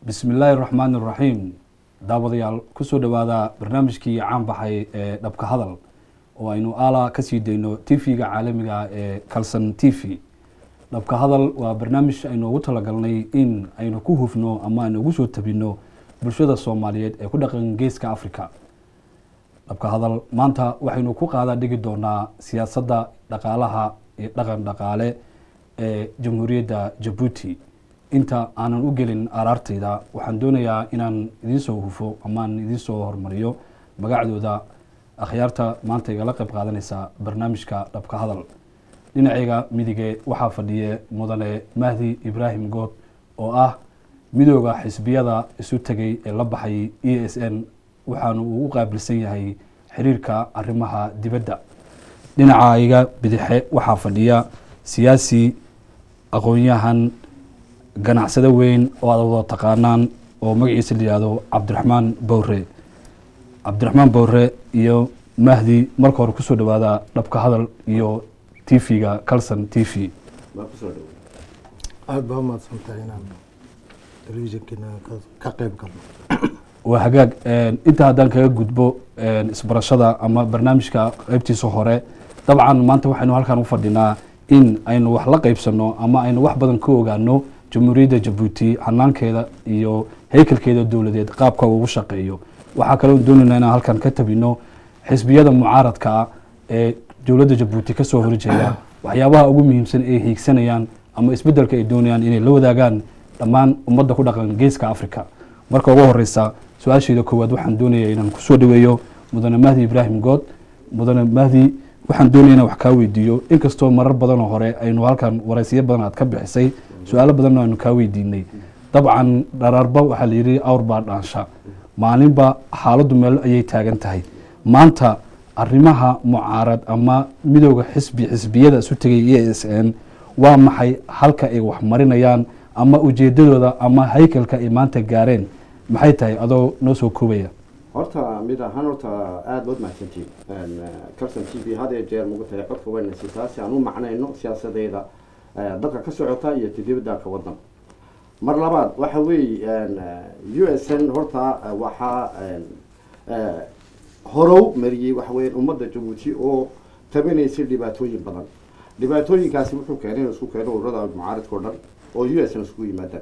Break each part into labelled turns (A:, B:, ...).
A: bismi illaahi raxmaan iraxiim daawadayaal kusoo dhowaada barnaamijkii caan baxay ee dhabka hadal oo aynu ala kasii dayno tv-ga caalamiga ee calson t v dhabka hadal waa barnaamij aynu ugu talagalnay in aynu ku hufno ama aynu ugu soo tabino bulshada soomaaliyeed ee ku dhaqan geeska africa dhabka hadal maanta waxaynu ku qaada dhigi doonaa siyaasadda dhaqaalaha iyo dhaqan dhaqaale ee jamhuuriyadda jabuuti inta aanan u gelin araartayda waxaan doonayaa inaan idiin soo hufo amaan idiin soo hormariyo magacdooda akhyaarta maanta igala qayb qaadanaysa barnaamijka dhabka hadal dhinacayga midige waxaa fadhiye mudane mahdi ibraahim good oo ah midooda xisbiyada isu tegay ee la baxay e s n waxaanu uu u qaabilsan yahay xiriirka arrimaha dibadda dhinacayga bidixe waxaa fadhiya siyaasi aqoon-yahan ganacsado weyn oo aad wada taqaanaan oo magaciisa la yihahdo cabdiraxmaan bowre cabdiraxmaan bowre iyo mahdi marka hore kusoo dhawaada dhabka hadal iyo t v-ga calson t v
B: aada baa umahadsantahay inaan telefishinkiina ka qeyb galno
A: waa hagaag inta haddaan kaga gudbo isbarashada ama barnaamijka qeybtiisa hore dabcan maanta waxaynu halkan u fadhinaa in aynu wax la qeybsano ama aynu wax badan ka ogaano jamhuuriyadda jabuuti hanaankeeda iyo haykalkeeda dowladeed qaabka ugu shaqeeyo waxaa kaloo doonayna inaan halkan ka tabino xisbiyada mucaaradka ah ee dowladda jabuuti kasoo horjeeda waxyaabaha ugu muhiimsan ay hiigsanayaan ama isbedelka ay doonayaan inay la wadaagaan dhammaan ummadda ku dhaqan geeska africa marka ugu horeysa su-aasheeda koowaad waxaan doonaya inaan kusoo dhaweeyo mudane mahdi ibraahim good mudane mahdi waxaan doonaya inaan wax kaa weydiiyo inkastoo marar badanoo hore aynu halkan waraysiyo badan aad ka bixisay su-aalo badanoo aynu kaa weydiinay dabcan dharaarba waxaa la yidhi awr baa dhaansha maalinba xaaladdu meel ayay taagan tahay maanta arrimaha mucaarad ama midooda xisbi xisbiyada isu tegay e s n waa maxay halka ay wax marinayaan ama ujeedadooda ama haykalka ay maanta gaareen maxay tahay adoo noo soo koobaya
C: horta mid ahaan horta aada baad mahadsantiin calson t v had ee jeer mugu tahay codka weynaysitaa si aan u macnayno siyaasadeeda dalka ka socota iyo tdibadaanka wadan mar labaad waxa weeye u s n horta waxaa horow mariyey waxa weya ummadda jabuuti oo tabanaysay dhibaatooyin badan dhibaatooyinkaasi wuxuu keenay in isku keeno ururada mucaaridka o dhan oo u s n iskugu yimaadaan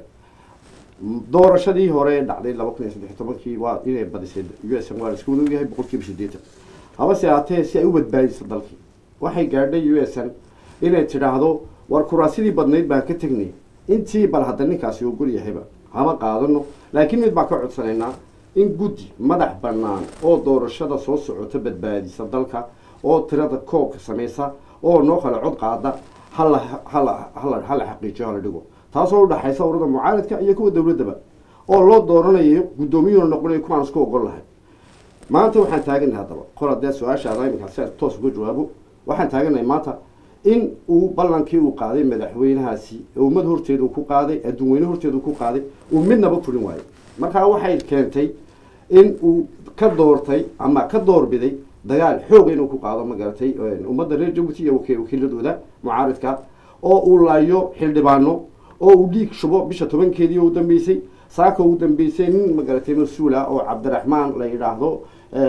C: doorashadii hore dhacday laba kun iyo saddex tobankii waa inay badisay u s n waa la isku wada yahay boqol kiiba sideetan habase haatee si ay u badbaadiso dalkii waxay gaadhay u s n inay tidhaahdo war kuraasidii badnayd baan ka tegnay intii bal hadda ninkaasi uu gol yahayba hama qaadano laakiin mid baan ka codsanaynaa in guddi madax bannaan oo doorashada soo socota badbaadisa dalka oo tirada koobka samaysa oo noo kale cod qaada hala hala hala hala xaqiijiyo hala dhigo taasoo udhaxaysa ururada mucaaridka iyo kuwa dowladdaba oo loo dooranayo guddoomiyuuna noqonayo kuwaan isku ogol lahay maanta waxaan taaganahay haddaba qor haddee su-aashaada iminka si toos uga jawaabo waxaan taaganahay maanta in uu ballankii uu qaaday madaxweynahaasi ummad horteeda uu ku qaaday adduun weyne horteeda uu ku qaaday uu midnaba fulin waayo markaa waxay keentay in uu ka doortay ama ka doorbiday dagaal xooga inuu ku qaado magaratay ummadda reer jabuuti iyo wakiiladooda mucaaridka oo uu laayo xildhibaano oo uu dhiig shubo bisha tobankeedii u dambeysay saaka ugu dambeysay nin magaratay mas-uula oo cabdiraxmaan la yidhaahdo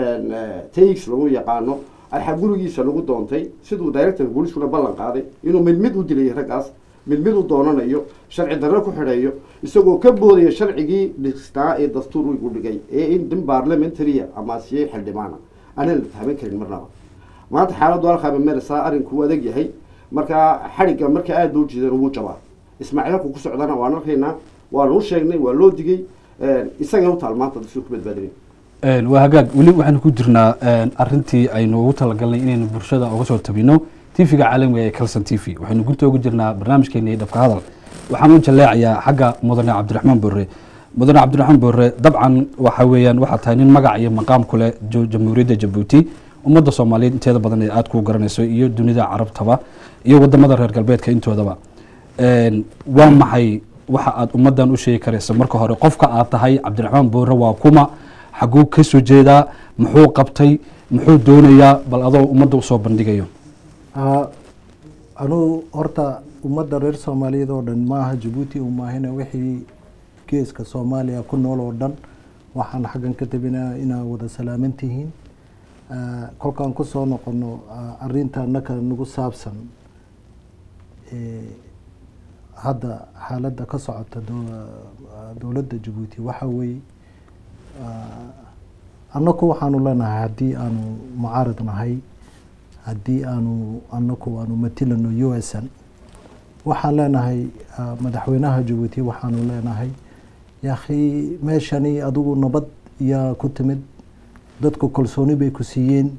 C: taix lagu yaqaano alxa gurigiisa lagu doontay siduu directorka booliiskuna ballan qaaday inuu mid mid u dilay raggaas mid mid u doonanayo sharci darro ku xidhayo isagoo ka boodaya sharcigii dhisnaa ee dastuurigu dhigay ee in din baarlamentaria ama siye xildhibaana aanan la taaban karin marnaba maanta xaaladdu halkaaba merisaa arrinku adag yahay markaa xadhigga marka aada loo jiidan wuu jabaa ismaaciilku ku socdana waan arkaynaa waa loo sheegnay waa loo digay isagay u taal maanta dadkii ku badbaadinay
A: waa hagaag weli waxaynu ku jirnaa arintii aynu ugu talagalnay inaynu bulshada uga soo tabino tv-ga caalamiga ee calson t v waxaynu gunta ugu jirnaa barnaamijkeena iyo dhabka hadal waxaan u jaleecayaa xagga mudane cabdiraxmaan boore mudane cabdiraxmaan boore dabcan waxa weeyaan waxaa tahay nin magac iyo maqaam ku leh jamhuuriyadda jabuuti ummadda soomaaliyeed inteeda badan ee aada ku garanayso iyo dunida carabtaba iyo wadamada reer galbeedka intoodaba waa maxay waxa aad ummaddan u sheegi karaysa marka hore qofka aad tahay cabdiraxmaan boore waa kuma xaguu ka soo jeedaa muxuu qabtay muxuu doonayaa bal adoo ummadda usoo bandhigayo
B: anugu horta ummadda reer soomaaliyeed oo dhan maaha jabuuti u maahina wixii geeska soomaaliya ku nool oo dhan waxaan xaggan ka tabinaa inaa wada salaaman tihiin Ah, kolkaan kusoo noqono ah, arrinta annaka nagu saabsan eh, hadda xaaladda ka socota dow- ah, dowladda jabuuti waxa weeye ah, annaku waxaanu leenahay haddii aanu mucaarad nahay haddii aanu annaku aanu matilano u s n waxaan leenahay ah, madaxweynaha jabuuti waxaanu leenahay yaakhi meeshani adigu nabad yaa ku timid dadku kalsooni bay ku siiyeen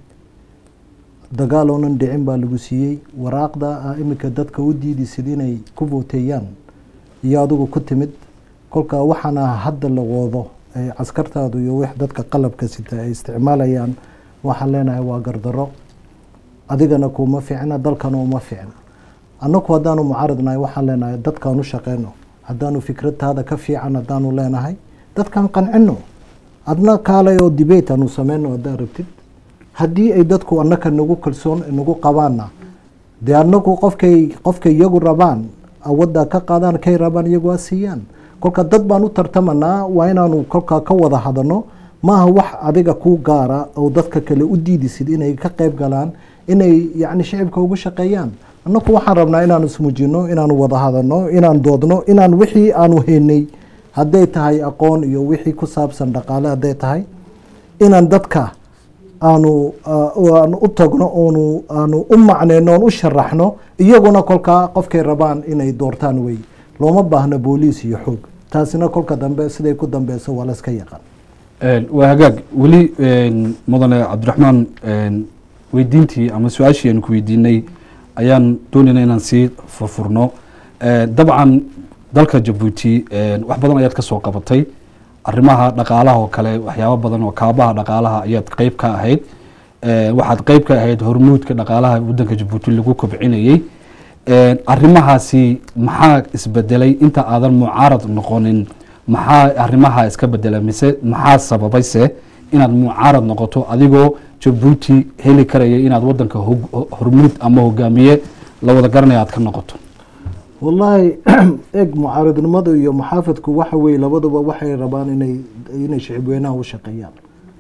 B: dagaal oonan dhicin baa lagu siiyey waraaqda ah iminka dadka u diidisid inay ku vooteeyaan iyo adigu ku timid kolka waxaana hadda la wado ee caskartaadu iyo wix dadka qalabka sita ay isticmaalayaan waxaan leenahay waa gardaro adigana kuma fiicna dalkana uma fiicna annaku haddaanu mucaaradnahay waxaan leenahay dadkaan u shaqeyno haddaanu fikradtaada ka fiican haddaanu leenahay dadkaan qancino adna kaalay oo debate aanu sameyno haddaa rabtid haddii ay dadku annaka nagu kalsoon nagu qabaanna dee annagu qofkay qofkay iyagu rabaan awadda ka qaadaan kay rabaan iyagu ha siiyaan kolka dad baan u tartamanaa waa inaanu kolkaa ka wada hadano maaha wax adiga kuu gaara oo dadka kale u diidisid inay ka qayb galaan inay yacni shicibka ugu shaqeeyaan annaku waxaan rabnaa inaanu ismujino inaanu wada hadano inaan doodno inaan wixii aanu haynay hadday tahay aqoon iyo wixii ku saabsan dhaqaale hadday tahay inaan dadka aanu ah, aanu u tagno oonu aanu u macneyno oon u sharaxno iyaguna kolkaa qofkay rabaan inay doortaan wey looma baahna booliis iyo xoog taasina kolka dambe siday ku dambeyso waa la iska yaqaan
A: Een, waa hagaag weli een, mudane cabdiraxmaan een, weydiintii ama su-aashii aan ku weydiinay ayaan doonayna inaan sii furfurno Een, dabcan dalka jabuuti een, wax badan ayaad ka soo qabatay arrimaha dhaqaalaha oo kale waxyaabo badan oo kaabaha dhaqaalaha ayaad qeyb ka ahayd Een, waxaad qeyb ka ahayd hormuudka dhaqaalaha wadanka jabuuti lagu kobcinayey Een, arrimahaasi maxaa isbedelay inta aadan mucaarad noqonin maxaa arrimaha iska bedela mise maxaa sababayse inaad mucaarad noqoto adigoo jabuuti heli karaya inaad wadanka hog- hormuud ama hogaamiye la wada garanaya aad ka noqoto
B: wallaahi eeg mucaaradnimadu iyo muxaafadku waxa weeye labaduba waxay rabaan inay inay shicibweynaha u shaqeeyaan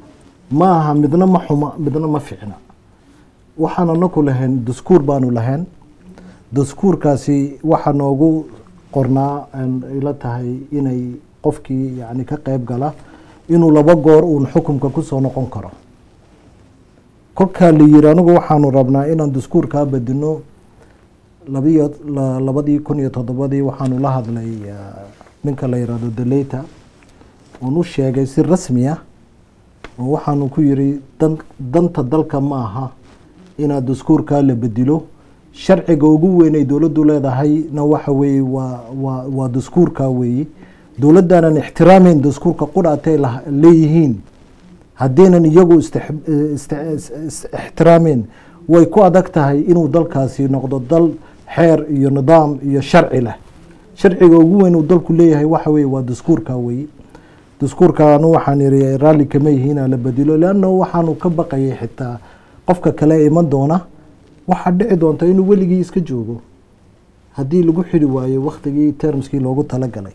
B: ma aha midna ma xuma midna ma ficna waxaan anaku lahayn daskuur baanu lahayn daskuurkaasi waxaa noogu qornaa aan ila tahay inay qofkii yani ka qeyb gala inuu laba goor uun xukunka kusoo noqon karo kolkaa la yiri anigu waxaanu rabnaa inaan daskuurkaa bedino labiyo la- labadii kun iyo toddobadii waxaanu la hadlay ah, ninka la yihahdo deleyta oon u sheegay si rasmi ah oo waxaanu ku yiri dan danta dalka ma aha inaad daskuurkaa la bedilo sharciga ugu weyn ay dowladdu leedahayna waxa weeye waa waa waa daskuurkaa weeye dowladdaanan ixtiraameyn daskuurka qudhaatay lah- leeyihiin haddaynan iyagu istix- ist- is- is- ixtiraameen way ku adag tahay inuu dalkaasi noqdo dal xeer iyo nidaam iyo sharci leh sharciga ugu weyn uu dalku leeyahay waxa weye waa daskuurka weye daskuurka anu waxaan iri raalli kama yihiina la bedilo leanna waxaanu ka baqayay xitaa qofka kale iman doona waxaa dhici doonta inuu weligii iska joogo haddii lagu xidhi waayo waktigii termskii loogu talagalay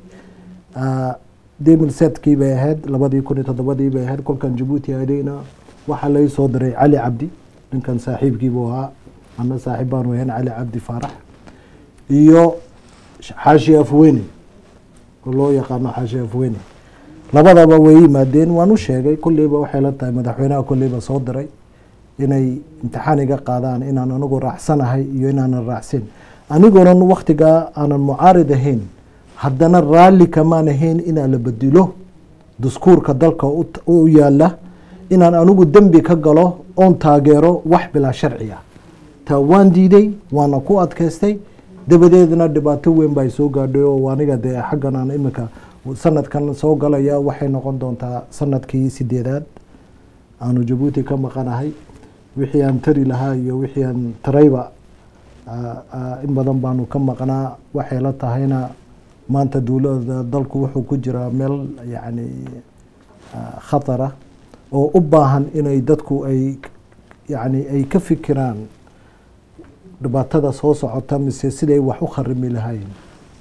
B: demilsetkii bay ahayd labadii kun iyo toddobadii bay ahayd kolkan jabuuti adayna waxaa lai soo diray cali cabdi ninkan saaxiibkii buu ahaa ana saaxiib baanu ahayn cali cabdi faarax iyo xaashi afweyne oo loo yaqaano xaashi afweyne labadaba way yimaadeen waan u sheegay kolleyba waxay la tahay madaxweynaha kolleyba soo diray inay imtixaan iga qaadaan inaan anigu raacsanahay iyo inaanan raacsin anigoonan waktigaa aanan mucaarid ahayn haddana raalli kamaan ahayn inaa la bedilo daskuurka dalka u u yaala inaan anigu dembi ka galo oon taageero wax bilaa sharci ah taa waan diiday waana ku adkaystay dabadeedna dhibaato weyn baa soo gaadhay oo aniga dee xaggan aan imika sanadkan soo galaya waxay noqon doontaa sanadkii sideedaad aanu jabuuti ka maqanahay wixii aan tari lahaa iyo wixii aan tarayba ah, ah, in badan baanu ka maqnaa waxay la tahayna maanta dowlada dalku wuxuu ku jiraa meel yacni ah, khatara oo u baahan inay dadku ay yacni ay ka fikiraan dhibaatada soo socota mise siday wax u kharimi lahayn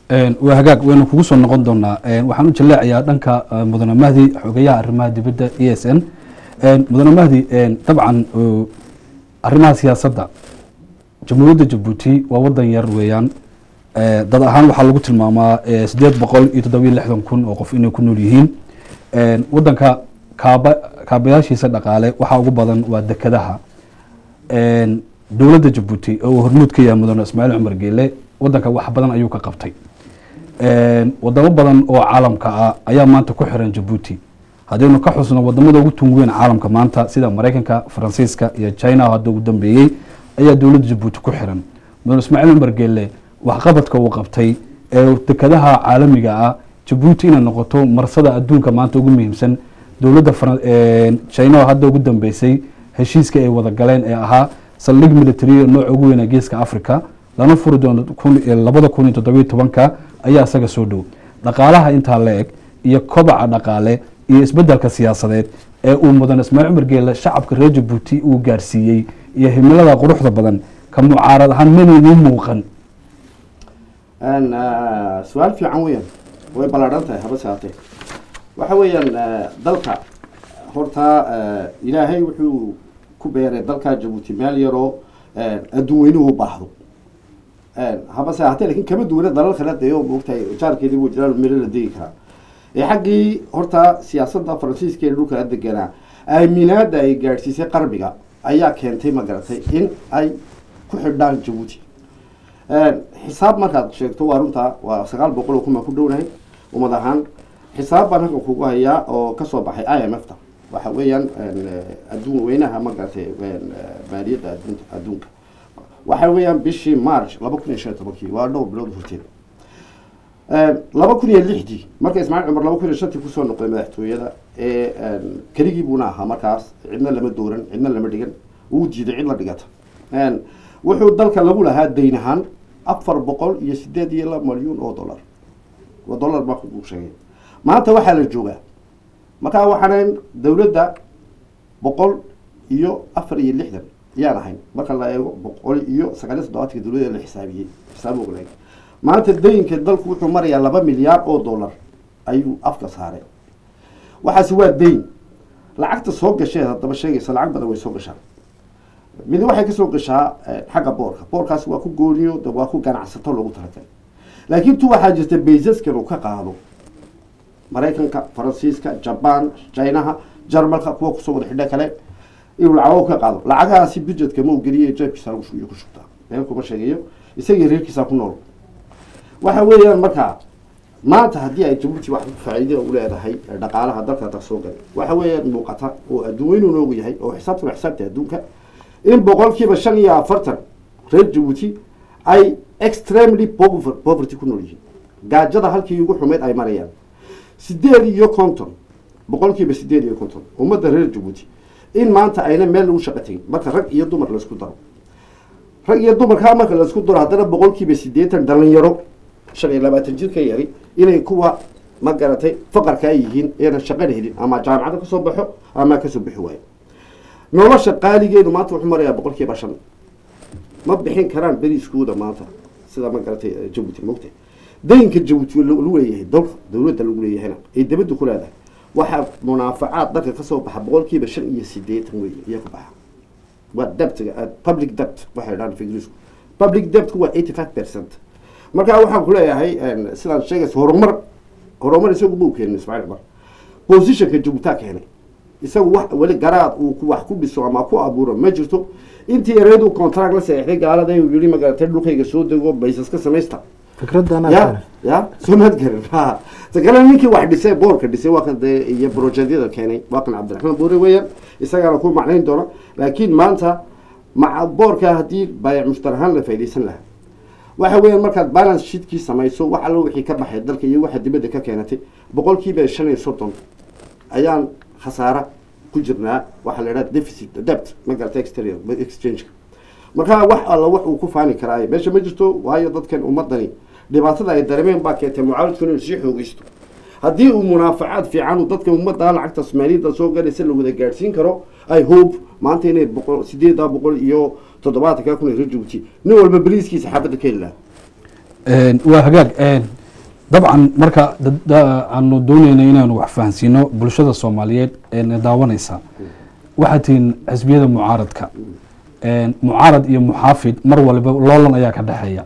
A: Een, waa hagaag waynu kugu soo noqon doonaa Een, waxaan u jaleecayaa dhanka eh, mudane mahdi xogeyaha arrimaha dibadda e s n Een, mudane mahdi een, dabcan oo, arrimaha siyaasadda jamhuuriyadda jabuuti waa wadan yar weeyaan Eh, dad ahaan waxaa lagu tilmaamaa eh, sideed boqol iyo toddobiyo lixdan kun oo qof inay ku nool yihiin Een, wadanka kaaba kaabayaashiisa dhaqaale waxaa ugu badan waa dekedaha Een, dowladda jabuuti oo uu hormuud ka yahay mudane ismaaciil cumar geele wadanka wax badan ayuu ka qabtay Een, wadamo badan oo caalamka ah ayaa maanta ku xiran jabuuti haddaynu ka xusno wadamada ugu tungu weyn caalamka maanta sida maraykanka faransiiska iyo china oo hadda ugu dambeeyey ayaa dowladda jabuuti ku xiran mudane ismaaciil cumar geele waxqabadka uu qabtay ee dekadaha caalamiga ah jabuuti inay noqoto marsada adduunka maanta ugu muhiimsan dowladda Faran- een, china oo hadda ugu dambeysay heshiiska ay wada galeen ee ahaa saldhig military nooca ugu weyn ee geeska africa lana furi doono kun- eh, labada kun iyo toddobiyo tobanka ayaa isaga soo dhow dhaqaalaha intaa la eg iyo kobaca dhaqaale iyo isbedelka siyaasadeed ee uu mudan ismaaciil cumar geele shacabka reer jabuuti uu gaarsiiyey iyo himilada quruxda badan ka mucaarad ahaan manaynin muuqan
C: Een, eh, su-aal fiican weeyaan way ballaadhan tahay haba saatee waxa weeyaan eh, dalka horta eh, ilaahay wuxuu ku beeray dalka jabuuti meel yaroo eh, adduun weynuhu u baahdo Een, haba saatee laakiin kama duwana dalal kale dee oo moogtahay jaarkeedii wuu jiraan miro la degi karaa ee xaggii horta siyaasadda faransiiska ee dhulka la deganaa aaminaada ay gaadhsiisay qarbiga ayaa keentay ma garatay in ay ku xidhaan jabuuti Een, xisaab markaad sheegto waa runta waa sagaal boqol oo kun baan ku dhownahay ummad ahaan xisaab baan halkan kugu hayaa oo kasoo baxay i m f ta waxa weeyaan een, eh, adduun weynaha ma garatay een, eh, maaliyadda adduunka adduunka waxa weeyaan bishii march laba kun iyo shan iyo tobankii waa dhowr bilood horteed Een, laba kun iyo lixdii marka ismaaciil cumar laba kun iyo shantii kusoo noqday madaxtooyada ee een, keligii buuna ahaa markaas cidna lama dooran cidna lama dhigan wuu diiday cid la dhigata Een, wuxuu dalka lagu lahaa dayn ahaan afar boqol iyo sideed iyo laba malyuun oo dollar oo dollar baa kugu sheegay maanta waxaa la joogaa markaa waxaan dowladda boqol iyo afar iyo lixdan yaan ahayn marka la eego boqol iyo sagaal iyo toddobaatanka dowladda la xisaabiyey xisaab ognaag maanta dayinka dalku wuxuu marayaa laba milyaar oo dollar ayuu afka saaray waxaasi waa dayn lacagta soo gasheed haddaba sheegaysa lacag badan way soo gashaa mid waxay kasoo gashaa eh, xagga boorka boorkaasi waa ku gooniyo de waa ku ganacsato loogu talagalay laakiin tu waxaa jirta baysaskan uu ka qaado maraykanka faransiiska jaban chinaha jarmalka kuwa kusoo wada xidho kale inuu lacago ka qaado lacagahaasi budgetka ma uu geliyo jeebkiisa lagu shu- ku shubtaa meel kuma sheegayo isagii reerkiisa ku nool waxa weeyaan markaa maanta haddii ay jabuuti wax faa'iido u leedahay ee dhaqaalaha dalka dalka soo galay waxa weeyaan muuqata oo adduun weynu noogu yahay oo xisaabtuna xisaabta adduunka in boqolkiiba shan iyo afartan reer jabuuti ay extremely pover- poverty ku nool yihiin gaajada halkii ugu xumeyd ay marayaan sideed iyo konton boqolkiiba sideed iyo konton ummadda reer jabuuti in maanta ayna meel lagu shaqo tegin marka rag iyo dumar laisku daro rag iyo dumarkaa marka laisku daro haddana boqolkiiba sideetan dhalinyaro shan iyo labaatan jir ka yari inay kuwa ma garatay faqarka ay yihiin eena shaqana helin ama jaamacada kasoo baxo ama kasoo bixi waayo nolosha qaaligeedu maanta wuxuu marayaa boqolkiiba shan ma bixin karaan beriiskooda maanta sida ma garatay eh, jabuuti mogta daynka jabuuti lagu leeyahay dalka dowladda lagu leeyahayna ay dibadda ku leedahay waxaa munaafacaad dalka kasoo baxa boqolkiiba shan iyo sideetan wey iyo ku baxa waa debtga uh, public debt waxay dhahaan ingiriisku public debtku waa eighty five percent marka waxaan ku leeyahay een, sidaan sheegaysa horumar horumar isagu buu keenin ismaaciil cumar positionka jabuutaa keenay isagu wax weli garaad uu ku wax ku dhiso ama ku abuuro ma jirto intii ereedu contract la saxiixday gaalada uu yidhi magaratay dhulkayga soo dego baysas ka samaysta
B: fikradana
C: ya ya soo maad garin ha ta kale ninkii wax dhisay boorka dhisay waa kan dee iyo brojeedyada keenay waa kan cabdiraxmaan boore weeyaan isagaana ku macnayn doona laakiin maanta maca boorka haddii baayac mushtar ahaan la faa'iidaysan lahaa waxa weeyaan markaad balance sheetkii samayso wax allo wixii ka baxay dalka iyo waxa dibadda ka keenatay boqolkiiba shan iyo soddon ayaan khasaara ku jirnaa waxaa la idhaha deficit debt ma garata exterior exchange marka wax alla wax uu ku faani karaayo meesha ma jirto waayo dadkan ummadani dhibaatada ay dareemeen baa keentay mucaaridku inuu sii xoogeysto haddii uu munaafacaad fiican uu dadka ummadda lacagta soomaaliyada soo galaysa la wada gaadhsiin karo i hope maanta inay boqol sideeda boqol iyo toddobaatanka kun ay reer jabuuti nin walba beriiskiisa xaafadda ka heli lahaa
A: Een, waa hagaag een, dabcan marka dad- da- aanu dooneyna inaanu wax fahansiino bulshada soomaaliyeed ee na daawanaysa waxaa tihiin xisbiyada mucaaradka Een, mucaarad iyo muxaafid mar waliba loolan ayaa ka dhexeeya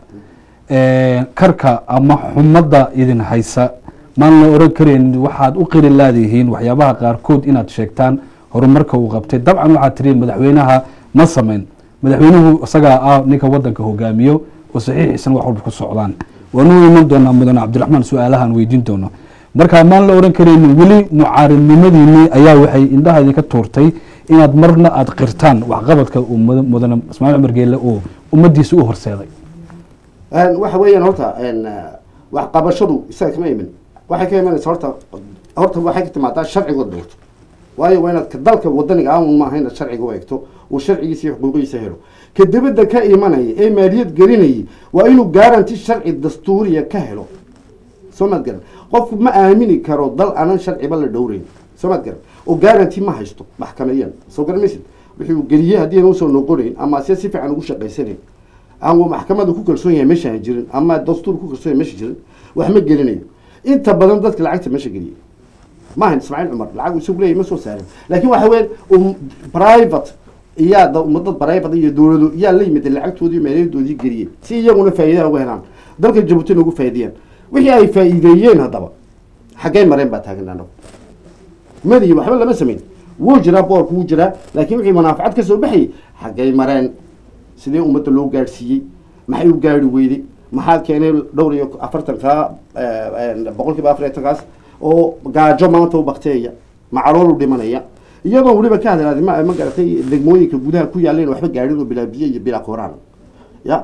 A: Een, karka ama xumadda idin haysa maan la oran karayn waxaad u qiri laadihiin waxyaabaha qaarkood inaad sheegtaan horumarka uu qabtay dabcan waxaad tiri madaxweynaha ma samayn madaxweynuhu isagaa ah ninka wadanka hogaamiyo oo saxiixiisana wax walba ku socdaan waanu iman doonaa mudane cabdiraxmaan su-aalahaan weydiin doono marka maan la oran karaynin weli mucaaridnimadiinii ayaa waxay indhaha idinka tuurtay inaad marna aad qirtaan waxqabadka uu muda- mudane ismaaciil cumar geelle uu ummadiisa u horseeday
C: Een, waxa weeyaan horta een, eh, wax qabashadu isaga kama iman waxay ka imanaysa horta horta waxay ka timaadaa sharciga doorto waayo waa inaad ka dalka wadaniga aan maaha inaad sharciga u eegto uu sharcigiisa iyo xuquuqiisa helo ka dibadda ka imanaya ee maaliyad gelinayay waa inuu garanti sharci dastuuriya ka helo soo maad garan qofku ma aamini karo dal aanan sharciba la dhowreyn soo maad garan oo garanti ma haysto maxkamayan soo garan maysid wixii uu geliyey haddii aan usoo noqonayn ama se si fiican ugu shaqaysanayn ama maxkamada ku kalsoon yahay meesha aan jirin ama dastuur ku kalsoon yahay meesha jirin wax ma gelinayo inta badan dadka lacagta meesha geliyay maahan ismaaciil cumar lacag uu isagu leeyahay ma soo saarin laakiin waxa weeyaan um, private iyaa da ummadad private iyo dowlado iyaa la yimid lacagtoodii iyo maaliyadoodii geliyey si iyaguna faa'iidaan uga helaan dalka jabuutina ugu faa'iideeyaan wixii ay faa'iideeyeen haddaba xaggay mareen baa taagan anagu madiyi waxba lama samayn wuu jiraa boorku wuu jiraa laakiin wixii munaafacad ka soo baxayay xaggay mareen sidee ummadda loo gaadhsiiyey maxay u gaari weyday maxaa keenay dhowr iyo afartanka boqol kiiba afartankaas oo gaajo maanta u bakteeya macalool u dhimanaya iyadoo weliba ka hadlaada ma ma garatay degmooyinka gudaha ku yaaleen waxba gaadhin oo bilaa biyo iyo bilaa kooraan ya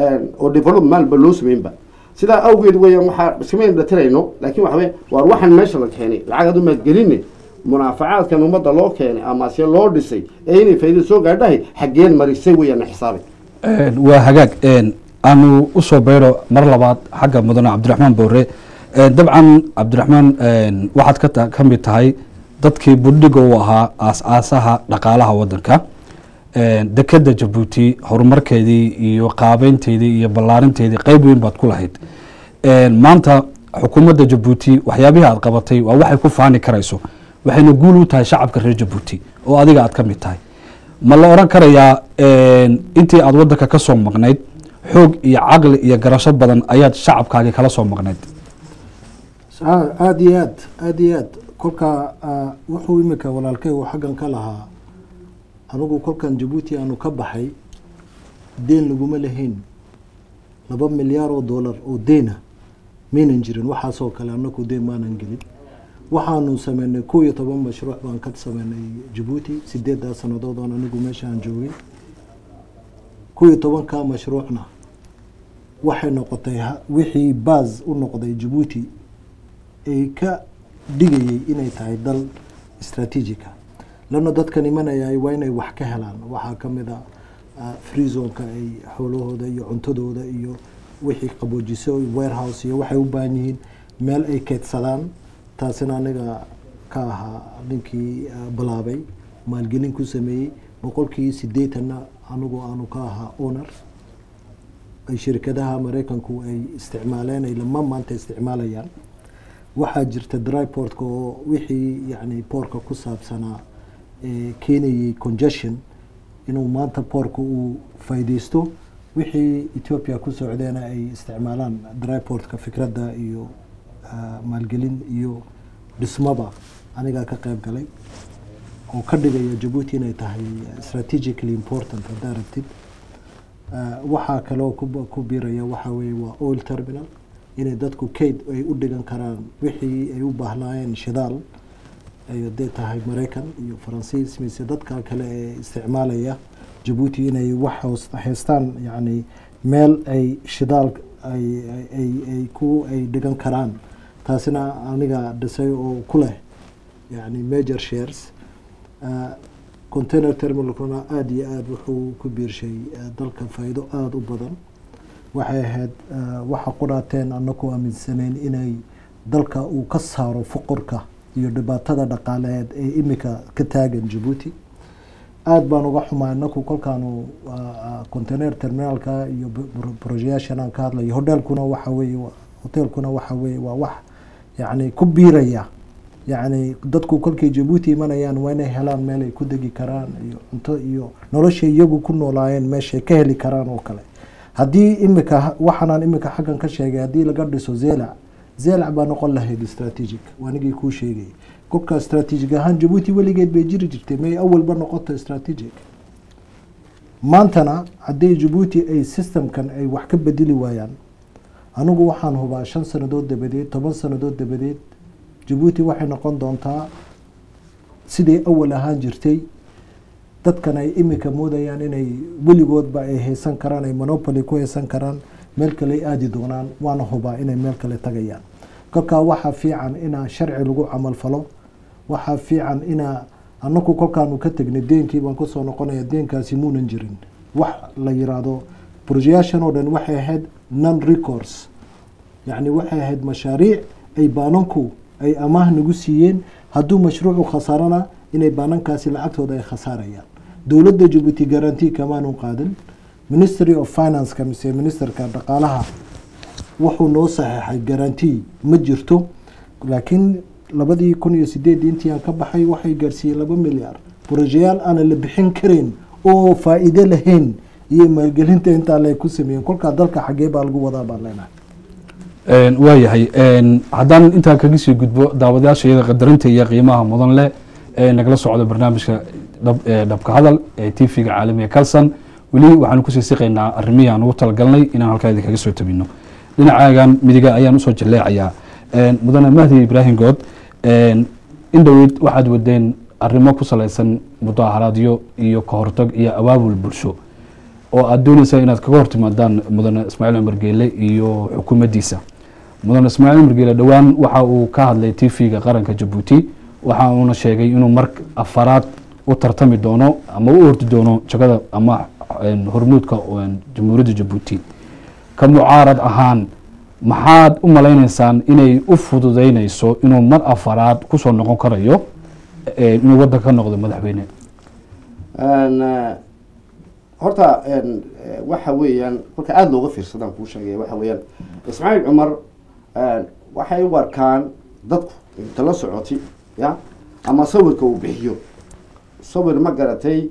C: oo development ba loo sameynba sidaa awgeed weeyaan waxaa iskama indhatirayno laakiin waxa weye waar waxaan meesha la keenay lacag adu maad geline munaafacaadkan ummadda loo keenay ama se loo dhisay ee inay faa'iida soo gaadhahay xaggeen marisay weeyaan xisaabi
A: Een, waa hagaag een, aanu usoo bayro mar labaad xagga mudane cabdiraxmaan boore Een, dabcan cabdiraxmaan een, waxaad ka ta- ka mid tahay dadkii budhiga u ahaa aas-aasaha dhaqaalaha wadanka Een, dekeda jabuuti horumarkeedii iyo qaabeynteedii iyo ballaarinteedii qeyb weyn baad ku lahayd Een, maanta xukuumadda jabuuti waxyaabihii aad qabatay waa waxay ku faani karayso waxayna guul u tahay shacabka reer jabuuti oo adiga aad ka mid tahay ma la oran karayaa een, intii aad wadanka ka soo maqnayd xoog iyo caqli iyo garasho badan ayaad shacabkaagii kala soo maqnayd
B: Sa- aada iyo aad aada iyo aad kolka ah, wuxuu imika walaalkay uu xaggan ka lahaa anigu kolkan jabuuti aanu ka baxay deen laguma lahayn laba milyaar oo dollar oo deena maynan jirin waxaasoo kale anaku deen maanan gelin waxaanu sameynay kow iyo toban mashruuc baan ka sameynay jabuuti sideedaa sanadood oon anigu meeshaan joogay kow iyo tobanka mashruucna waxay noqotay ha- wixii baas u noqday jabuuti ay ka dhigayay inay tahay dal istraatiijika lana dadkan imanaya waa inay wax ka helaan waxaa ka mid a ah, free zonka ay xoolahooda iyo cuntadooda iyo wixii qaboojiso warehouse iyo waxay u baahan yihiin meel ay keydsadaan taasina aniga ka ahaa ninkii ah, bilaabay maalgelin ku sameeyey boqolkii sideetanna anigu aanu ka ahaa owner ay shirkadaha maraykanku ay isticmaaleen ay lama maanta isticmaalayaan waxaa jirta dryportka oo wixii yani boorka ku saabsanaa ee keenayay congestion inuu maanta boorka uu faa'iideysto wixii ethiopia ku socdeena ay isticmaalaan dryportka fikradda iyo ah, maalgelin iyo dhismaba anigaa ka qayb galay oo ka dhigaya jabuuti inay tahay strategically important haddaa rabtid Ah, waxaa kaloo ku ku biiraya waxaa weeye waa oil terminal inay dadku kayd ay u dhigan karaan wixii ay u baahnaayeen shidaal ay hadday tahay maraykan iyo faransiis mise dadka kale ee isticmaalaya jabuuti inay wax hoos- haystaan yacni meel ay shidaal ay ay- ay ay ku ay dhigan karaan taasina aniga dhisay oo ku leh yani major shares Ah, container terminalkuna aada iyo aada wuxuu ku biirshay ah, dalka faa'iido aada u badan waxay ahayd ah, waxa qudhaateen annaku aaminsanayn inay dalka uu ka saaro fuqurka iyo dhibaatada dhaqaaleed ee imika ka taagan jabuuti aada baan uga xumaa inaku kolkaanu container terminaalka iyo brojeyaashan aan ka hadlayo hodelkuna waxa weeye hotelkuna waxa weeye waa wax yacni ku biiraya yacni dadku kolkay jabuuti imanayaan waa inay helaan meel ay ku degi karaan iyo cunto iyo noloshay iyagu ku noolaayeen meeshay ka heli karaan oo kale haddii imika waxaanaan imika xaggan ka sheegay haddii laga dhiso zelac zelac baa noqon lahayd strategic waanigii kuu sheegayay kolka strategic ahaan jabuuti weligeed bay jiri jirtay may awalba noqoto strategic maantana haddii jabuuti ay systemkan ay wax ka bedeli waayaan anigu waxaan hubaa shan sanadood dabadeed toban sanadood dabadeed jabuuti waxay noqon doontaa siday awal ahaan jirtay dadkan ay imika moodayaan inay weligoodba ay haysan karaan ay monopoly ku haysan karaan meel kale aadi doonaan waana hubaa inay meel kale tagayaan kolkaa waxaa fiican inaa sharci lagu camalfalo waxaa fiican inaa anaku kolkaanu ka tegnay deenkii baan kusoo noqonaya deenkaasi muunan jirin wax la yiraahdo brojeyaashan oo dhan waxay ahayd non records yacni waxay ahayd mashaariic ay baananku ay amaah nagu siiyeen hadduu mashruucu khasaarana inay baanankaasi lacagtooda ay khasaarayaan dowladda jabuuti garanti kamaanu qaadan ministry of financeka mise ministerka dhaqaalaha wuxuu noo saxeexay garanti ma jirto laakiin labadii kun iyo sideedii intii aan ka baxay waxay gaarsiiyeen laba milyaar brojeyaal aanan la bixin kareyn oo faa-iide lahayn iyo maalgelinta intaa le ku sameeyeen kolkaa dalka xaggee baa lagu wadaa baan leenahay
A: waayahay haddaan intaa kaga sii gudbo daawadayaasha iyada qadarinta iyo qiimaha mudan leh ee nagala socdo barnaamijka dhabka hadal ee t v-ga caalamiga calson weli waxaanu kusii siqaynaa arrimihii aan ugu talagalnay inaan halkaa idinkaga soo tabino dhinacaagan midiga ayaan usoo jaleecayaa mudane mahdi ibraahim good in dhoweyd waxaad wadeen arrimo ku salaysan mudaaharaadyo iyo kahortag iyo abaabul bulsho oo aada dooneysaa inaad kaga hortimaadaan mudane ismaaciil cumar geele iyo xukuumaddiisa mudane ismaaciil cumar geele dhowaan waxa uu ka hadlay t v-ga qaranka jabuuti waxa uuna sheegay inuu mar afaraad u tartami doono ama u ordi doono jagada ama hormuudka jamhuuriyadda jabuuti ka mucaarad ahaan maxaad u malayneysaan inay u fududeyneyso inuu mar afaraad kusoo noqon karayo inuu waddanka ka noqdo madaxweyne
C: horta waxa weeyaan kolka aada looga fiirsadaan kuu sheegaya waxa weeyaan ismaaciil cumar waxay u arkaan dadku inta la socoti ya ama sawirka uu bixiyo sawir ma garatay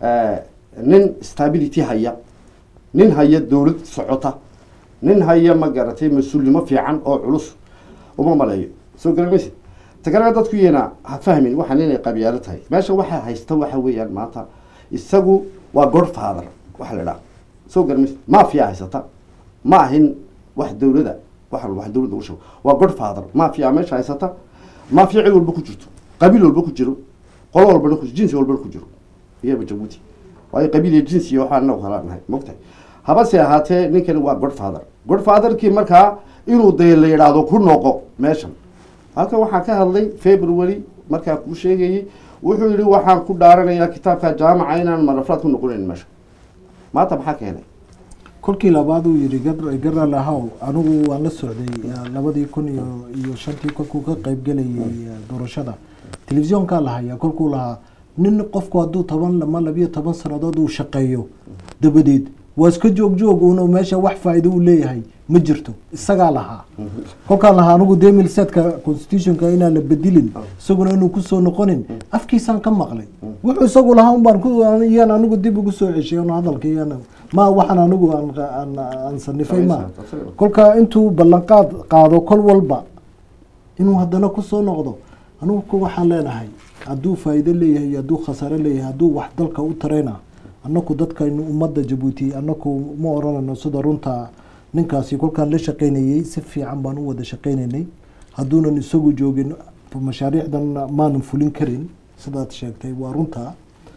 C: nin stability haya nin haya dowlad socota nin haya ma garatay mas-uulnimo fiican oo culus uma maleeyo soo gala maysid takalena dadku iyana ha fahmin waxaan inay qabyaalo tahay meesha waxaa haysta waxa weeyaan maanta isagu waa godfather waxa la idhaha soo gala maysid mafia haysata ma ahin wax dowlada wax walba wax dowladda ugu sheego waa godfather mafia meesha haysata mafia cid walba ku jirto qabiil walba ku jiro qolo walbana ku jinsi walbana ku jiro iyaba jabuuti waayo qabiil iyo jinsi iyo waxaan inagu kala nahay mogtahay habase ahaatee ninkani waa godfather godfatherkii markaa inuu dee la yidhaahdo ku noqo meeshan halkan waxaan ka hadlay february markaa kuu sheegayey wuxuu yihi waxaan ku dhaaranayaa kitaabka jaamaca inaan marafraad ku noqonayn meesha maanta maxaa keenay
B: kolkii labaad uu yihi garal ahaw anigu waan la socday labadii kun iyo iyo shantii kolkuu ka qeybgelayay doorashada telefisyoonkaa lahayaa kolkuu lahaa nin qofku hadduu toban ama labiyo toban sanadood uu shaqeeyo dabadeed waa iska joog joog un meesha wax faa-ido uu leeyahay ma jirto isagaa lahaa kolkaan lahaa anigu demil setka constitutionka inaan la bedilin isaguna inuu kusoo noqonin afkiisaan ka maqlay wuxuu isagu lahaa un baan iyaan anigu dib ugu soo ceshay n hadalka iyaan ma waxaan anigu aan sanifay ma kolka intuu ballanqaad qaado kol walba inuu haddana kusoo noqdo anigu waxaan leenahay hadduu faa-iido leeyahay iyo hadduu khasaare leeyahay hadduu wax dalka u tarayna annaku dadkaynu ummadda jabuuti annaku ma oranayno sida runta ninkaasi kolkaan la shaqaynayey si fiican baan u wada shaqaynaynay hadduunan isagu joogin mashaariicdan maanan fulin karin sidaad sheegtay waa runta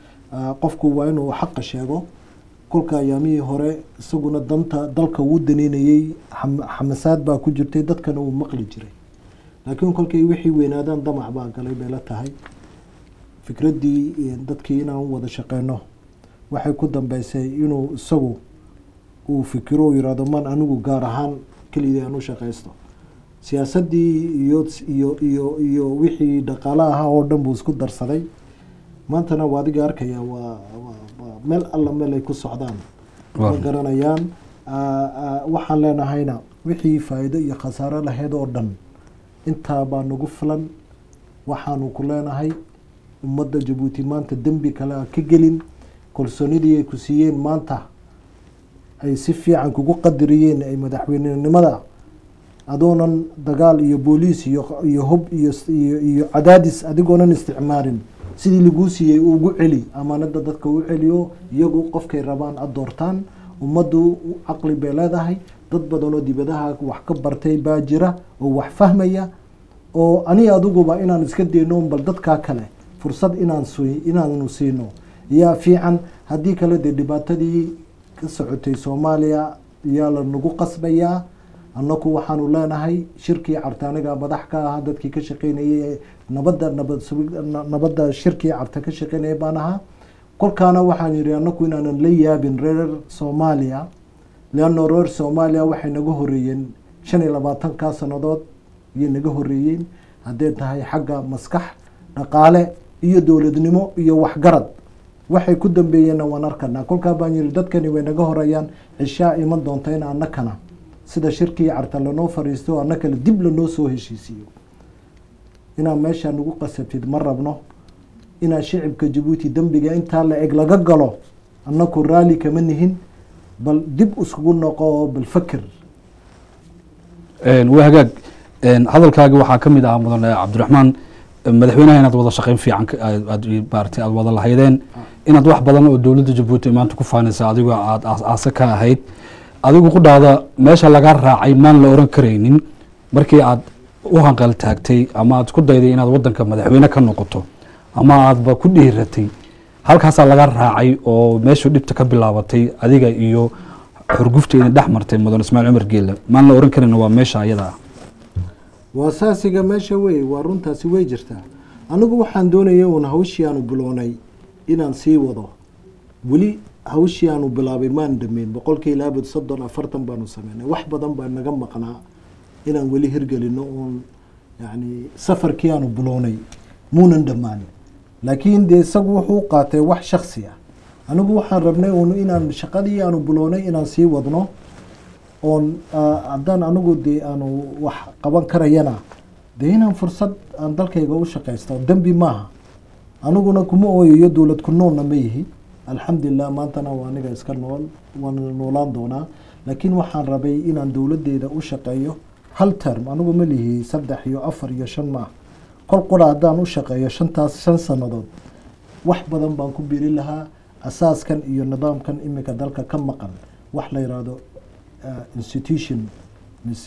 B: qofku waa inuu xaqa sheego kolka ayaamihii hore isaguna danta dalka uu daneynayey xamasaad baa ku jirtay dadkana uu maqli jiray laakiin kolkay wixii weynaadaan damac baa galay bay la tahay fikraddii dadkii inaan wada shaqeyno waxay ku dambeysay inuu isagu uu fikiro u yihahdo man anigu gaar ahaan kelidii aan u shaqaysto siyaasaddii iyo iyo iyo iyo wixii dhaqaale ahaa oo dhan buu isku darsaday maantana waa adiga arkaya waa waa- waa meel alla meel ay ku socdaan ma
A: Waa.
B: garanayaan Ah, ah, waxaan leenahayna wixii faa'iido iyo khasaaro lahayd oo dhan intaa baa nagu filan waxaanu ku leenahay ummadda jabuuti maanta dembi kale ha ka gelin kalsoonidii ay ku siiyeen maanta ay si fiican kugu qadariyeen ay madaxweynenimada adoonan dagaal iyo booliis iyo iyo hub iyo iyo, iyo cadaadis adigoonan isticmaalin sidii laguu siiyey ugu celi amaanada dadka u celiyo iyagu qofkay rabaan ad doortaan ummaddu caqli bay leedahay dad badan oo dibadaha wax ka bartay baa jira oo wax fahmaya oo ani adiguba inaan iska dayno bal dadkaa kale fursad inaan si inaanu siino yaa fiican haddii kale dee dhibaatadii ka socotay soomaaliya yaa la nagu qasbayaa annaku waxaanu leenahay shirkii carta aniga madax ka ahaa dadkii ka shaqeynayay ee nabadda nabad sugid- na- nabadda shirkii carta ka shaqeynayay baan ahaa kolkaana waxaan yidhi annaku inaanan la yaabin reer soomaaliya leanno reer soomaaliya waxay naga horeeyeen shan iyo labaatankaa sannadood ayay naga horeeyeen hadday tahay xagga maskax dhaqaale iyo dowladnimo iyo waxgarad waxay ku dambeeyeenna waan arkanaa kolkaa baan yidhi dadkani way naga horeeyaan cishaa iman doonta in annakana sida shirkii carta lanoo fariisto annakale dib lanoo soo heshiisiiyo inaad meeshaa nagu qasabtid ma rabno inaad shicibka jabuuti dembiga intaa la eg laga galo annaku raalli kama nihin bal dib iskugu noqo oo bal fakir
A: Een, waa hagaag Een, hadalkaaga waxaa ka mid ahaa mudane cabdiraxmaan een, madaxweynaha inaad wada shaqeyn fiican ka- aad- aad maaragtay aad wada lahaydeen inaad wax badan oo dowladda jabuuti maanta ku faanaysa adigoo aad aas- aase ka ahayd adigu qudhaada meesha laga raacay maan la oran karaynin markii aad u hanqal taagtay ama aad ku dayday inaad wadanka madaxweyne ka noqoto ama aadba ku dhiiratay halkaasaa laga raacay oo meeshuu dhibta ka bilaabatay adiga iyo xurgufta idin dhex martay mudan ismaaciil cumar geele maan la oran karin waa meesha ayada ah
B: waa saasiga meesha wey waa runtaasi way jirtaa anigu waxaan doonaya uun hawshii aanu bilownay inaan sii wado weli hawshii aanu bilaabay maan dhameyn boqolkii ilaabad soddon afartan baanu sameynay wax badan baa naga maqnaa inaan weli hirgelino uun yani safarkii aanu bilownay muunan dhammaanin laakiin dee isagu wuxuu u qaatay wax shaksi ah anigu waxaan rabnay uun inaan shaqadii aanu bilownay inaan sii wadno oon ah, haddaan anigu dee aanu wax qaban karayana dee inaan fursad aan dalkayga u shaqaysto dembi maaha aniguna kuma ooyayo dowlad ku noolna ma yihi alxamdulilah maantana waa aniga iska nool waan noolaan doonaa laakiin waxaan rabay inaan dowladdeeda u shaqeeyo hal term anigu ma lihi saddex iyo afar iyo shan maaha kol qura haddaan u shaqeeyo shantaas shan sannadood wax badan baan ku biri lahaa asaaskan iyo nidaamkan iminka dalka ka maqan wax la yidhaahdo uh, institution mise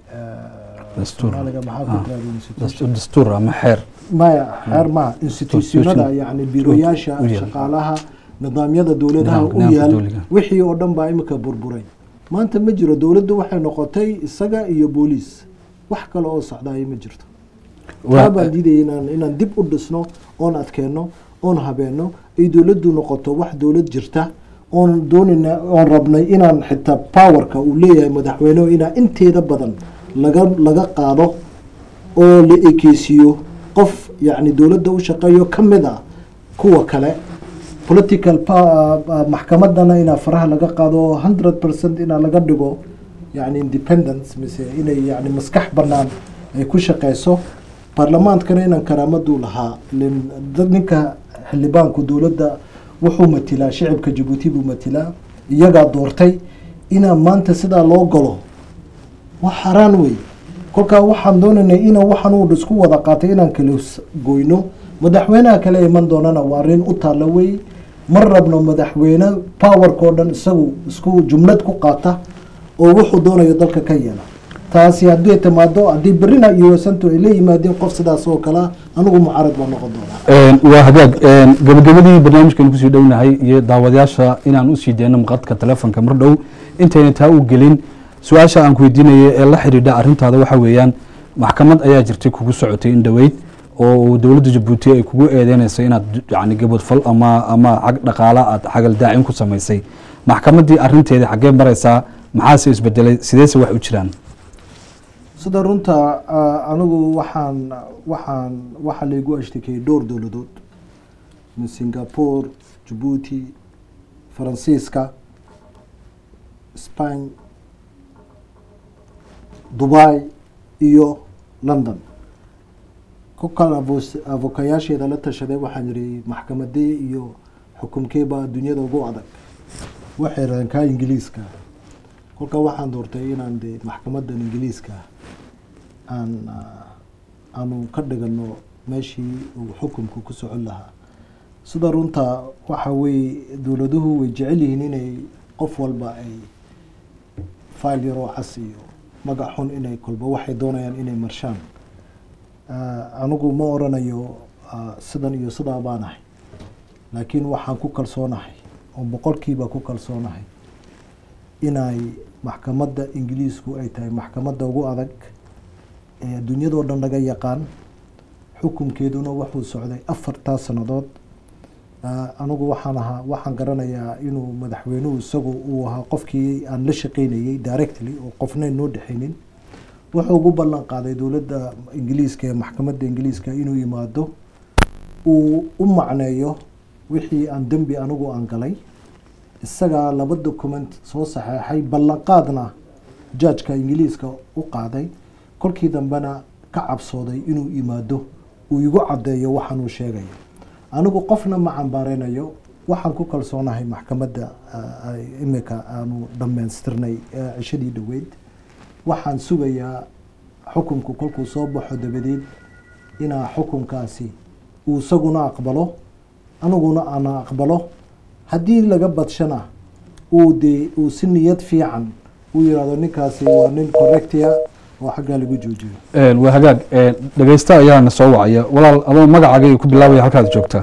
B: uh,
A: Dastuur.
B: Soomaaliga maxaa ku
A: Ah.
B: tiraahdo institution
A: Dastuur- dastuur ama xeer
B: maya xeer ma institutionada
A: Constitution.
B: yani biroyaasha
A: u yaal.
B: shaqaalaha nidaamyada dowladaha
A: Nidaamka-
B: u
A: nidaamka
B: yaal
A: dowliga.
B: wixii oo dhan baa imika burburay maanta ma jiro dowladdu waxay noqotay isaga iyo booliis wax kale oo socdaaya ma jirto taa baan diidaya inaan inaan dib u dhisno oon adkeenno oon habeenno ay dowladdu noqoto wax dowlad jirta oon doonayna oon rabnay inaan xitaa powerka uu leeyahay madaxweynehu inaa inteeda badan laga laga qaado oo la ekeysiiyo qof yacni dowladda u shaqeeyo ka mid ah kuwa kale political pa- ah, maxkamadana inaa faraha laga qaado oo hundred percent inaa laga dhigo yani independence mise inay yani maskax banaan ay ku shaqeyso baarlamaankana inaan karaamaduu lahaa ilen dad ninka xildhibaanku dowladda wuxuu matilaa shicibka jabuuti buu matilaa iyagaa doortay inaa maanta sidaa loo galo waa xaraan wey kolkaa waxaan doonaynay ina waxaan uu isku wada qaatay inaan kala s- goyno madaxweynaha kale iman doonana waa arrin u taalla wey ma rabno madaxweyne powerka oo dhan isagu isku jumlad ku qaata oo wuxuu doonayo dalka ka yeela taasi haddii timaado haddii berrina iyo wasantu ay la yimaadeen qof sidaas oo kale ah, anigu mucaarad baa noqon doonaa
A: Een, waa hagaag een, gabagabadii barnaamijkan kusii dhownahay iyo daawadayaasha inaan usii deyno maqadka telefonka mar dhow intayna taa u gelin su-aasha aan ku weydiinaya ee la xidhiidha arrintaada waxa weeyaan maxkamad ayaa jirtay kugu socotay in dhoweyd oo uu dowladda jabuuti ay kugu eedeynayso inaad yani gabadfal ama ama xag dhaqaala aad xagal daacin ku samaysay maxkamaddii arrinteedii xaggee maraysaa maxaase isbedelay sideese wax u jiraan
B: sida runta ah, anigu waxaan waxaan waxaa laygu ashtakeyey dhowr dowladood min singapore jabuuti faransiiska spain dubai iyo london kolkaan avo- avokayaasheeda la tashaday waxaan yidhi maxkamadee iyo xukumkee baa dunyada ugu adag waxay rahdeen kaa ingiliiska kolkaa waxaan doortay inaan de maxkamadan ingiliiska aan ah, aanu ka dhigano meeshii uu xukumku ku socon lahaa sida runta waxa weeye dowladuhu way jecel yihiin inay qof walba ay file yaroo cas iyo magac xun inay kolba waxay doonayaan inay marshaan Ah, anigu ma oranayo ah, sidan iyo sidaa baanahay laakiin waxaan ku kalsoonahay oo boqolkiiba ku kalsoonahay inay maxkamadda ingiliisku ay tahay maxkamadda ugu adag ee dunyadoo dhan laga yaqaan xukunkeeduna wuxuu socday afartaa sannadood Ah, anigu waxaan ahaa waxaan garanayaa inuu madaxweynuhu isagu uu ahaa qofkii aan la shaqeynayay directly oo qofna noo dhexaynin wuxuu ugu ballan qaaday dowladda ingiliiska ee maxkamadda ingiliiska inuu yimaado uu u macneeyo wixii aan dembi anigu aan galay isagaa laba document soo saxeexay ballanqaadna judgeka ingiliiska u qaaday kolkii dambena ka cabsooday inuu yimaado uu igu caddeeyo waxaan uu sheegayo anigu qofna ma cambaareynayo waxaan ku kalsoonahay maxkamadda ah, ay imika aanu dhammaystirnay eh, cishadii dhoweyd waxaan sugayaa xukunku kolkuu soo baxo dabadeed inaa xukunkaasi uu isaguna aqbalo aniguna ana aqbalo haddii laga badshana uu dee uu si niyad fiican uu yihahdo ninkaasi waa nin correctia oo xaggaa lagu joojiyo
A: Een, waa hagaag een, dhegeysta ayaana soo wacaya walaal adoo magacaaga iyo ku bilaabaya halkaad joogtaa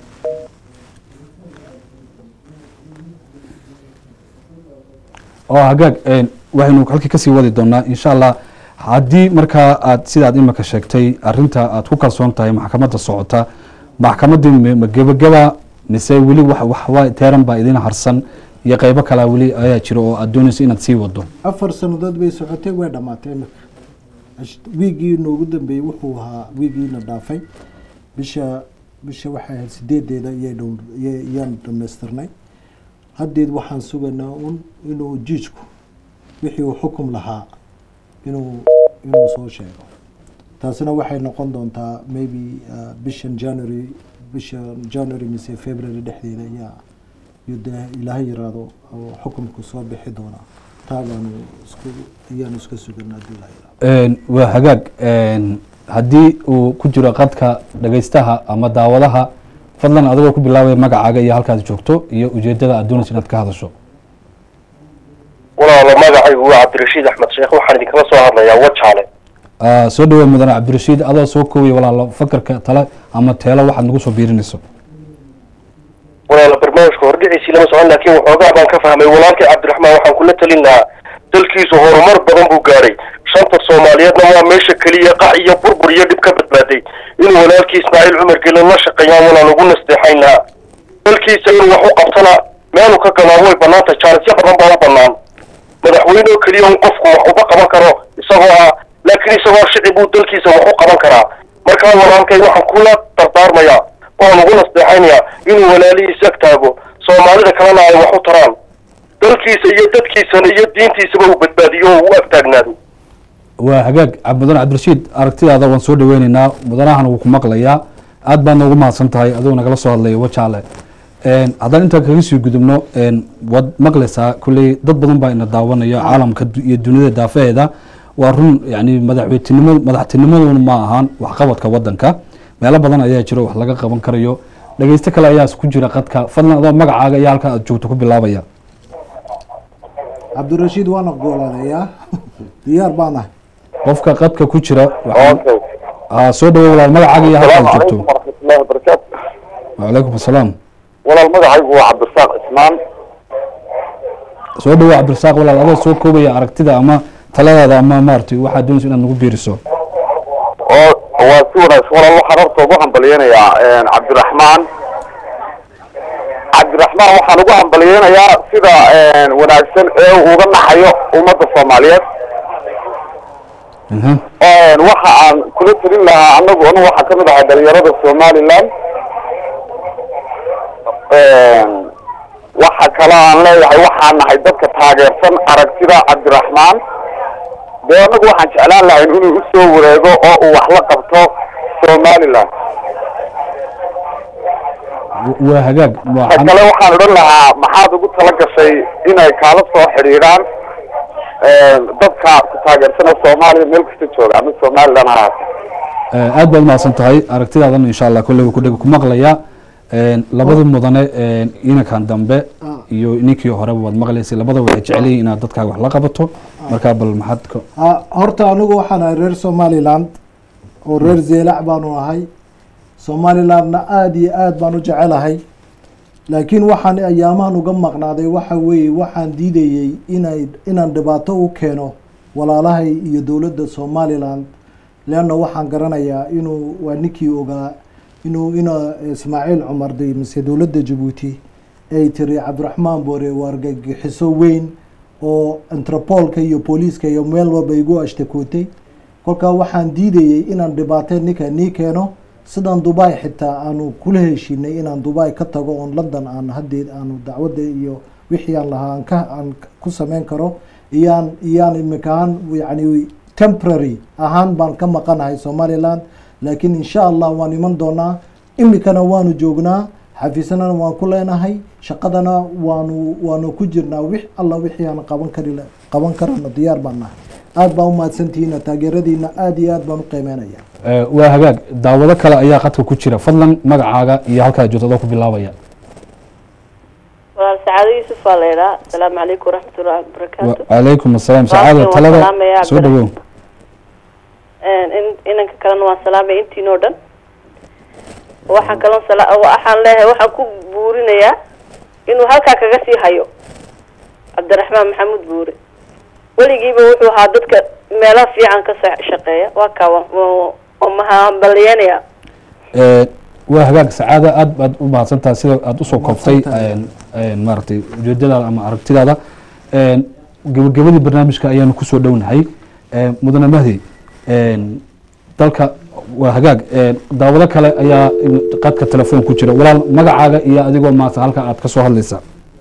A: oo hagaag een, waxaynu halkii kasii wadi doonaa insha allah haddii markaa aad sidaad imika sheegtay arinta aad ku kalsoon tahay maxkamadda socota maxkamaddii ma ma gebageba mise weli wax waxwa teeran baa idin harsan iyo qeybo kalaa weli ayaa jira oo aad doonayso inaad sii wado
B: afar sannadood bay socotay way dhammaatay imika Ash- wiigii noogu dambeeyey wuxuu ahaa wiigiina dhaafay bisha bisha waxay ahayd sideedeeda iyay dhow iya- iyaan dhamaystirnay haddeed waxaan sugaynaa un inuu jiijku wixii uu xukum lahaa inuu inuu soo sheego taasina waxay noqon doontaa maybe uh, bishan january bisha january mise february dhexdeeda ayaa iyo dee ilaahay yiraahdo oo xukumku soo bixi doonaa taa baanu isku ayaanu iska suganaa haddii ilaahay yiraahdo
A: Een, waa hagaag een, haddii uu ku jiro qadka dhegeystaha ama daawadaha fadlan adigoo ku bilaabaya magacaaga iyo halkaad joogto iyo ujeedada aad doonayso inaad ka hadasho
D: walaalo magacaygu waa cabdirashiid axmed sheekh waxaan idinkala soo hadlayaa wajaale
A: Ah, soo dhaweey mudane cabdirashiid adoo soo koobaya walaalo fakarka tale ama teelo waxaad nagu soo biirinayso
D: walaalo barnaamijka hordhiciisii lama socon laakiin waxoogaa baan ka fahmay walaalkay cabdiraxmaan waxaan kula talin lahaa dalkiisu horumar badan buu gaadhay shanta soomaaliyeedna waa meesha keliya qax iyo burbur iyo dhib ka badbaaday inuu walaalkii ismaaciil cumar gelin la shaqeeyaan walaan ugu nasteexayn lahaa dalkiisa inuu wax u qabtana meelu ka galaan way banaantay jaanisyo badan baa u banaan madaxweyne oo keliya un qofku wax uba qaban karo isagoo ah laakiin isagoo shicib buu dalkiisa wax u qaban karaa markaa walaalkay waxaan kula dardaarmayaa waan ugu nasteexaynayaa inuu walaalihiis ag taago soomaalida kalena ay wax u taraan dalkiisa iyo dadkiisana iyo diintiisaba uu badbaadiyo oo uu ag taagnaado
A: waa hagaag cab- mudane cabdirashiid aragtidaada waan soo dhaweyneynaa mudanahan wuu ku maqlayaa aad baad noogu mahadsan tahay adigoo nagala soo hadlaya wajaale Een, haddaan intaan kaga sii gudubno een, waad maqlaysaa kulley dad badan baa ina daawanaya caalamka du- iyo dunida daafaheeda waa run yani madaxweytinimo madaxtinimaduna ma ahaan waxqabadka wadanka meelo badan ayaa jiro wax laga qaban karayo dhegeysto kale ayaa ku jira qadka fadlan adoo magacaaga iyo halka aad joogto ku bilaabaya
B: cabdirashiid waana gooladeeyaa diyaar baan ahay
A: qofka qadka ku jira waxaan ah, soo dhawo walaal magacaaga iyo halka aad joogto
D: waraxmatullahi wabarakaatu
A: wacalaykum asalaam
D: walaal magacaygu waa cabdirasaaq cismaan
A: soo dhawo cabdirasaaq walaal adoo soo koobaya aragtida ama taladaada ama maaragtay waxaad doonayso inaad nagu biiriso
D: oo waa si wanaagsan walaal waxaan horta ugu hambalyeynayaa cabdiraxmaan cabdiraxmaan waxaan ugu hambalyeynayaa sida wanaagsan ee uu uga naxayo ummadda soomaaliyeed
A: Mhm.
D: waxa aan kula telin lahaa anagu anu waxaa kamid ahaa dhalinyarada somaliland
E: waxa kale aan leeyahay waxaan nahay dadka taageersan aragtida cabdiraxmaan dee anagu waxaan jeclaan lahayn inuu usoo wareego oo uu wax la qabto somaliland
A: waa hagaag
E: ta
A: waxaan
E: kale waxaan odhan lahaa maxaad ugu tala gashay inay kaala soo xidhiidhaan dadka ku taageersana soomaaliya meel kasta jooga ama somaliland ha ahaate
A: Eh, aad baad umahadsan tahay aragtidaadan insha allah kolleyba kudhega ku maqlaya labada mudane eh, inankan dambe iyo ninkii horeba waad maqlaysay labada waxay jecel yihiin inaad dadkaaga wax la qabato markaa bal maxaad ka
B: Ah, horta anigu waxaan ahay reer somaliland oo reer zeelac baanu ahay somalilandna aada iyo aad baan u jecelahay laakiin waxaan ayaamahan uga maqnaaday waxa weeye waxaan diidayey inay inaan dhibaato u keeno walaalahay iyo dowladda somaliland leanna waxaan garanayaa inuu waa ninkii ogaa inuu ina ismaaciil cumar de mise dowladda jabuuti ay tiri cabdiraxmaan boore waa argagixiso weyn oo interpolka iyo booliiska iyo meel walba igu ashtakootay kolkaa waxaan diidayey inaan dhibaateed ninka nii keeno sidaan dubai xitaa aanu kula heshiinay inaan dubai ka tago oon london aan hadeed aanu dacwadda iyo wixii aan lahaa aan ka aan ku sameyn karo iyaan iyaan imika ahaan yani temporary ahaan baan ka maqanahay somaliland laakiin insha allah waan iman doonaa imikana waanu joognaa xafiisanana waan ku leenahay shaqadana waanu waanu ku jirnaa wix alla wixii aan qaban kari qaban karano diyaar baan nahay aad baan umahadsantihiina taageeradiina aad iyo aad baan u qiimeynaya
A: Eh, waa hagaag daawado kale ayaa qadka ku jira fadlan magacaaga iyo halkaa joogto adoo ku bilaabaya
F: walaal sacaado yuusuf baa la idhaa asalaamu calaykum waraxmatullahi wabarakaatu
A: calaykum asalaam
F: Waalaikum
A: sacaada talada
F: asalaam ya
A: soo dhawow
F: in- inanka kalena waan salaamay intiin oo dhan waxaan kaloo sala- waxaan leeyahay waxaan ku buurinayaa inuu halkaa kaga sii hayo cabdiraxmaan maxamuud buure weligiiba wuxuu ahaa dadka meelaha fiican ka sa- shaqeeya waa kaa wa- wa- waa mahambaliyanaya
A: Eh, waa hagaag sacaada aad baad u mahadsantahay sida aad usoo koobtay
B: Mahadsantahay.
A: een, een, maaragtay ujeedadaada ama aragtidaada Een, gabagabadii barnaamijka ayaanu kusoo dhownahay Een, mudane mahdi een, dalka waa hagaag een, daawado kale ayaa in- qadka telefoon ku jira walaal magacaaga iyo adigoo maanta halka aad ka soo hadlaysa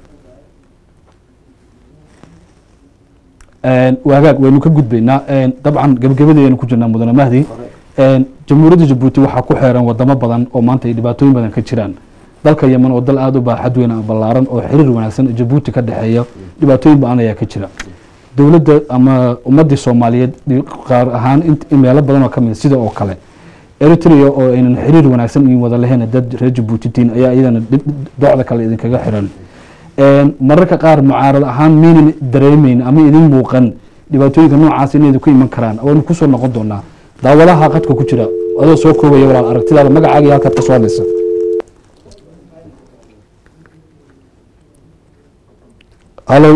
A: Een, waa hagaag waynu ka gudbaynaa Een, dabcan gabagabadii ayanu ku jirnaa mudane mahdi Een, jamhuuriyadda jabuuti waxaa ku xeeran wadamo badan oo maanta ay dhibaatooyin badan ka jiraan dalka yemen oo dal aada u baaxad weyn oo ballaaran oo xiriir wanaagsan jabuuti ka dhexeeya dhibaatooyin badan ayaa ka jira dowladda ama ummadii soomaaliyeed dhi- qaar ahaan int- in meelo badan oo ka mid sida oo kale eritrea oo aynan xiriir wanaagsan iyo wada lahayn dad reer jabuutitiin ayaa iyadana dhi- dhi- docda kale idinkaga xiran Een, mararka qaar mucaarad ahaan miynan dareemeyn ama idin muuqan dhibaatooyinka noocaas inay ku iman karaan waynu kusoo noqon doonaa daawadaha qadka ku jira adoo soo koobaya walaal aragtidaada magacaaga iyo halkaad ka soo hadlaysa hallo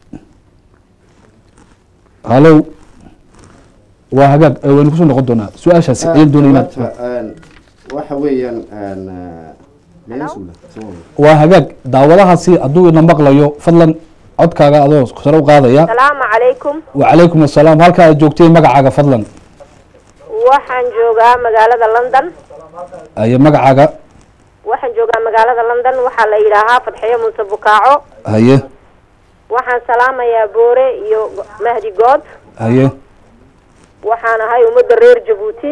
A: hallo waa hagaag eh, waynu kusoo noqon doonaa su-aashaasi ayaan doonay inaad
C: waxa weeyaan een, eh, meelo suula, soo wada.
A: waa hagaag daawadahaasi hadduu ina maqlayo fadlan codkaaga adoo sare u qaadaya
G: asalaamu calaykum
A: wacalaykum assalaam halka aad joogtay magacaaga fadlan
G: waxaan joogaa magaalada london
A: ayo magacaaga
G: waxaan joogaa magaalada london waxaa la yidhaahaa fadxiyo muuse bukaaco
A: haye
G: waxaan salaamayaa boore iyo Go- mahdi good
A: haye
G: waxaan ahay ummadda reer jabuuti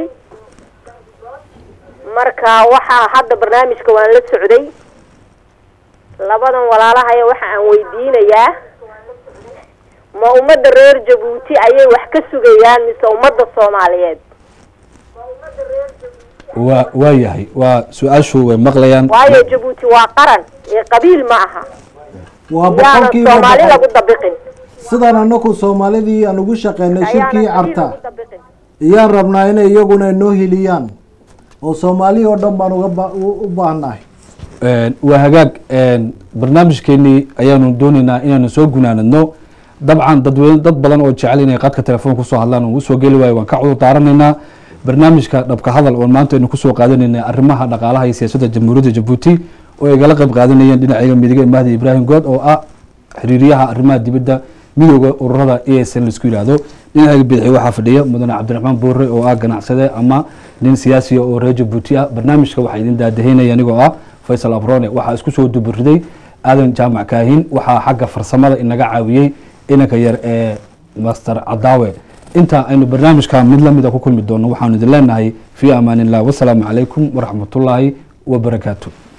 G: marka waxaa hadda barnaamijka waan la socday labadan walaalahaya waxa aan weydiinayaa ma ummadda reer jabuuti ayay wax ka sugayaan mise ummadda soomaaliyeed
A: waa waa yahay waa su-aashu way maqlayaan
G: waayo jabuuti waa qaran ee qabiil ma aha
B: waa
G: yaanan
B: boqolkiiba
G: soomaali
B: boqol
G: lagu dabiqin
B: sidaan anaku soomaalidii aan ugu shaqeynay shirkii
G: ayaanan qabiil
B: carta
G: lagu dabiqin
B: iyaan rabnaa inay iyaguna inoo heliyaan oo soomaali oo dhan baan uga ba- u u baahnahay
A: Een, waa hagaag een, barnaamijkeenii ayaanu dooneynaa inaanu soo gunaanadno dabcan dadweyne dad badan oo jecel inay qadka telefoon kusoo hadlaan oo usoo geli waayo waan ka cudur daaranaynaa barnaamijka dhabka hadal oo maanta aynu kusoo qaadanayna arrimaha dhaqaalaha iyo siyaasadda jamhuuriyadda jabuuti oo ay gala qayb qaadanayeen dhinaciga midiga mahdi ibraahim good oo ah xiriiriyaha arrimaha dibadda midooda ururada e s n laisku yidhaahdo dhinaciga bidixi waxaa fadhiya mudane cabdiraxmaan boore oo ah ganacsade ama nin siyaasiya oo reer jabuuti ah barnaamijka waxaa idin daadaheynaya anigoo ah faysal abrone waxaa isku soo duburiday aadan jaamac kaahin waxaa xagga farsamada inaga caawiyey inanka yar ee master cadaawe inta aynu barnaamijka mid lamida ku kulmi doono waxaanu idin leenahay fii amaan illah wasalaamu calaykum waraxmatullaahi wabarakaatu